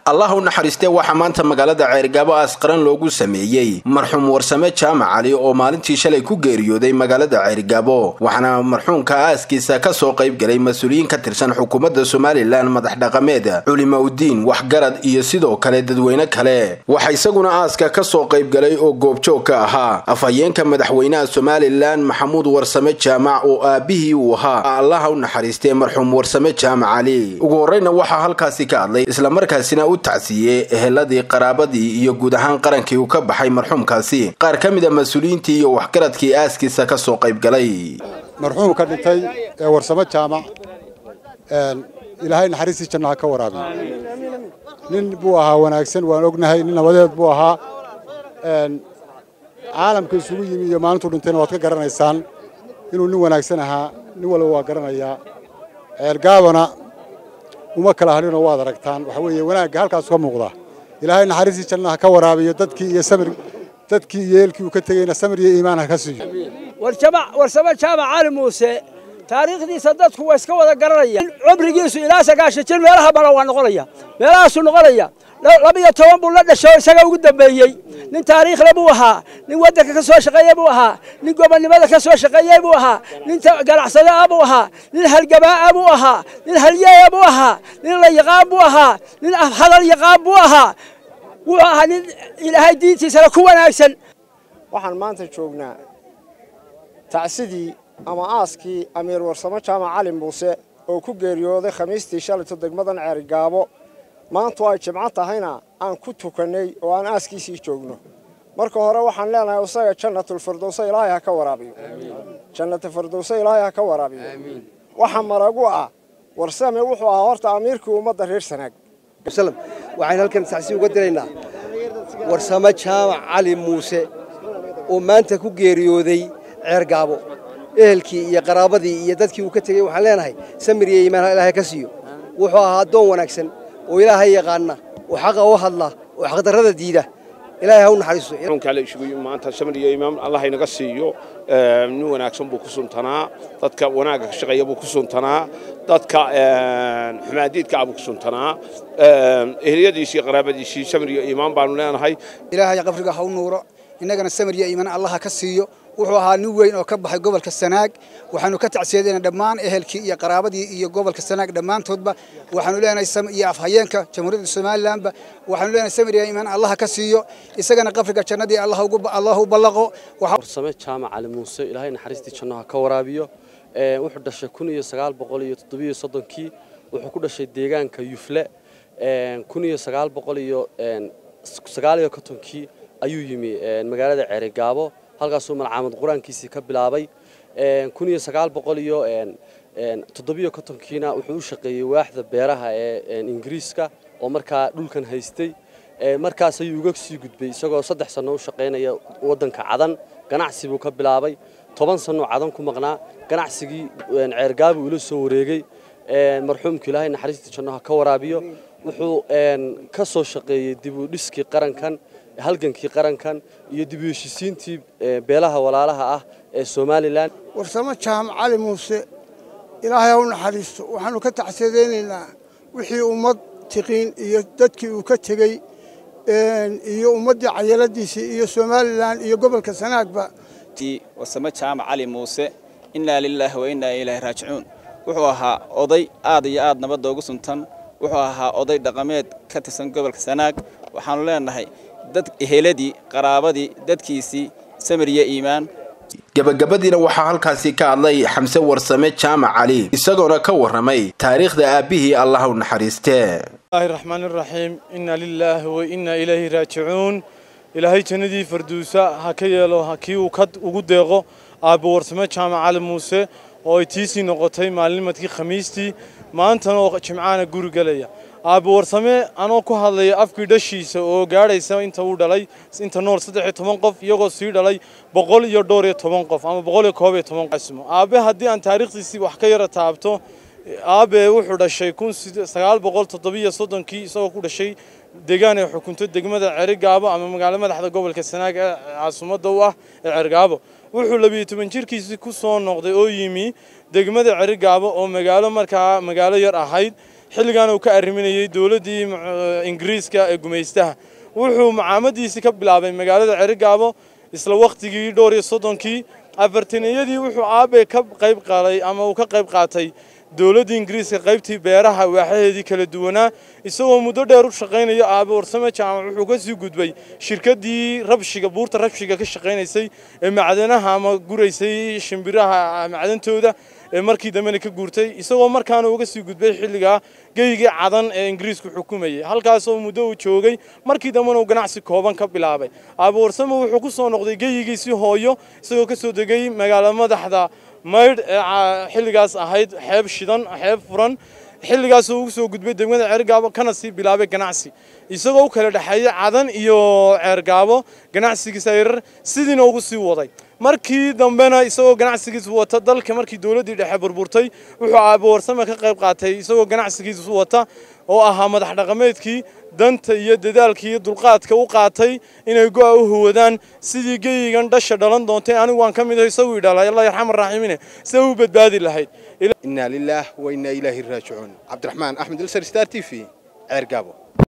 allah u naxariistee waxaa maanta magaalada ceergaabo aasqaran loogu sameeyey marxuum warsame jaamac cali oo maalintii shalay ku geeriyooday magaalada ceergaabo waxaana marxuumka aaskiisa kasoo qayb galay mas-uuliyiin ka tirsan xukuumadda somalilan madax dhaqameed culima udiin waxgarad iyo sidoo kale dadweyne kale waxaa isaguna aaska kasoo qayb galay oo goobjoog ka ahaa afhayeenka madaxweynaha somalilan maxamuud warsame jaamac oo aabihii uu ahaa allaha u naxariistee marxuum warsame jaamac cali ugu horreyna waxaa halkaasi ka hadlay islamarkaasina u tacsiiyey eheladii qaraabadii iyo guud ahaan qarankii uu ka baxay marxuumkaasi qaar ka mid a mas-uuliyiintii iyo waxgaradkii aaskiisa kasoo qayb galay marxuumka dhintay ee warsamo jaamac ilaahay naxariistii jannaha ka waraabiyo nin buu ahaa wanaagsan waan ognahay nin nabadeed buu ahaa caalamka isugu yimi iyo maalintuu dhintayna waad ka garanaysaan inuu nin wanaagsan ahaa nin walba waa garanayaa ceelgaabana uma kala hadhinoo waad aragtaan waxa weeye wanaagga halkaas ka muuqda ilaahay naxariistii jannaha ka waraabiyo dadkii iyo samir dadkii iyo eelkii uu ka tegeyna samir iyo iimaan ha ka siiyo warsamo jaamac cali muuse taariikhdiisa dadku waa iska wada garanaya cumrigiisu ilaa sagaashan jir meelaha badan waa noqonaya meelahaasuu noqonaya labiyo toban buu la dhashay oo isaga ugu dambeeyey nin taariikhle buu ahaa nin waddanka ka soo shaqeeye buu ahaa nin gobonnimada ka soo shaqeeyey buu ahaa nin ganacsade ah buu ahaa nin halgabaa'a buu ahaa nin halyeeya buu ahaa nin la yaqaan buu ahaa nin hadal yaqaan buu ahaa wuxuu ahaa nin ilaahay diintiisana ku wanaagsan waxaan maanta joognaa tacsidii ama aaskii amiir warsamo jaamac cali muuse oo ku geeriyooday khamiistii shalayto degmadan ceerigaabo maantu ay jimco tahayna aan ku tukannay oo aan aaskiisii joogno marka hore waxaan leenahay isaga jannatulfirdowse ilaahay ha ka waraabiyo jannatulfirdowse ilaahay ha ka waraabiyo waxa maragu ah warsame wuxuu ahaa horta amiirkii ummadda reer sanaag waxaan halkan tacsi uga diraynaa warsamo jaamac cali muuse oo maanta ku geeriyooday ceergaabo ehelkii iyo qaraabadii iyo dadkii uu ka tegey waxaan leenahay samir iyo iimaan ilaahay ka siiyo wuxuu ahaa addoon wanaagsan oo ilaahay yaqaana oo xaqa u hadla oo xaqdarrada diida ilaahay ha u naxariisto kale isugu maanta samir iyo iimaan allah inaga siiyo nin wanaagsan buu ku suntanaa dadka wanaagga ka shaqeeya buu ku suntanaa dadka xumaadiidka ah buu ku suntanaa ehliyadiisii qaraabadiisii samir iyo iimaan baanu leenahay ilaahay qabriga ha u nuuro innagana samir iyo iimaan allah ka siiyo wuxuu ahaa nin weyn oo ka baxay gobolka sanaag waxaanu ka tacsiyadayna dhammaan ehelkii iyo qaraabadii iyo gobolka sanaag dhammaantoodba waxaanu leenahay iyo afhayeenka jamhuuriyadda somalilanba waxaanu leenahay samir iyo iimaan allah ka siiyo isagana qabriga jannadii allah u ballaqo warsame jaamac cali muuse ilaahay naxariistii jannaha ka waraabiyo wuxuu dhashay kun iyo sagaal boqol iyo toddobiyo soddonkii wuxuu ku dhashay deegaanka yufle kun iyo sagaal boqol iyo sagaal iyo kontonkii ayuu yimi magaalada ceerigaabo halkaasuu malcaamad qur-aankiisii ka bilaabay kun iyo sagaal boqol iyo toddobiyo kontonkiina wuxuu u shaqeeyey waaxda beeraha ee ingiriiska oo markaa dhulkan haystay markaas ayuu uga sii gudbay isagoo saddex sanno u shaqaynaya waddanka cadan ganacsi buu ka bilaabay toban sannoo cadan ku maqnaa ganacsigii ceergaabu ula soo wareegey marxuumka ilaahay naxariistii jannaha ka waraabiyo wuxuu ka soo shaqeeyey dib u dhiskii qarankan halgankii qarankan iyo dib u heshisiintii beelaha walaalaha ah ee somalilan warsamo jaamac cali muuse ilaahay ha u naxariisto waxaanu ka tacsiyadaynaynaa wixii ummad tiqiin iyo dadkii uu ka tegey iyo ummaddii cayaladiisii iyo somalilan iyo gobolka sanaagba warsamo jaamac cali muuse innaa lilaahi wa innaa ilaahi raajicuun wuxuu ahaa oday aad iyo aad nabadda ugu suntan wuxuu ahaa oday dhaqameed ka tirsan gobolka sanaag waxaanu leenahay dad eheladii qaraabadii dadkiisii samir iyo iimaan gabagabadiina waxaa halkaasi ka hadlay xamse warsame jaamac cali isagoona ka warramay taariikhda aabbihii allah u naxariistee bismillahi raxmaan iraxiim inna lilaahi wa inna ilayhi raajicuun ilaahay jannadii farduusa ha ka yeelo kii uu ka ugu deeqo aabbo warsame jaamac cali muuse oo ay tiisii noqotay maalinimadkii khamiistii maantana oo jimcaana guri gelaya aabbo warsame anoo ku hadlaya afkii dhashiisa oo gaadhaysa inta uu dhalay inta nool saddex iyo toban qof iyagoo sii dhalay boqol iyo dhowr iyo toban qof ama boqol iyo koob iyo toban qasmo aabe haddii aan taariikhdiisii wax ka yara taabto aabe wuxuu dhashay kun sagaal boqol toddobiyo soddonkii isagoo ku dhashay deegaan ay xukunto degmada cerigaabo ama magaalo madaxda gobolka sanaag ee caasimadda u ah ee cergaabo wuxuu labiyo toban jirkiisii ku soo noqday oo yimi degmada cerigaabo oo magaalo markaa magaalo yar ahayd xilligaana uu ka arriminayey dowladdii ingiriiska ee gumaystaha wuxuu macaamadiisii ka bilaabay magaalada cerigaabo isla wakhtigii dhowr iyo soddonkii afartaniyadii wuxuu aabe ka qayb qaaday ama uu ka qayb qaatay dowladdii ingiriiska qaybtii beeraha waaxaheedii kala duwanaa isagoo muddo dheer u shaqaynaya aabe warsame jaamac wuxuu ka sii gudbay shirkaddii rabshiga buurta rabshiga ka shaqaynaysay ee macdanaha ama guraysay shimbiraha macdantooda ee markii dambena ka guurtay isagoo markaana uga sii gudbay xilligaa geygii cadan ee ingiriisku xukumayay halkaasoo muddo uu joogay markii dambena uu ganacsi kooban ka bilaabay aabe warsame wuxuu ku soo noqday geyigiisii hooyo isagoo ka soo degay magaalo madaxda maydh ee xilligaas ahayd xeeb shidan xeeb furan xilligaasoo ugu soo gudbay degmada ceergaabo kana sii bilaabay ganacsi isagoo u kala dhexeeyay cadan iyo ceergaabo ganacsigiisa yarar sidiina ugu sii waday markii dambena isagoo ganacsigiisu wata dalka markii dowladdii dhexe burburtay wuxuu aabe warsame ka qayb qaatay isagoo ganacsigiisu wata oo ahaa madax dhaqameedkii danta iyo dadaalka iyo dulqaadka u qaatay inay go'a u huwadaan sidii geyigan dhasha dhalan doontay anigu waan ka mid ahay isaguu idhalay allah yarxam araaximiine sida u badbaadi lahayd inaa lilaah wa inaa ilaahi raajicuun cabdiraxmaan axmed ilsar star t v ceer gaabo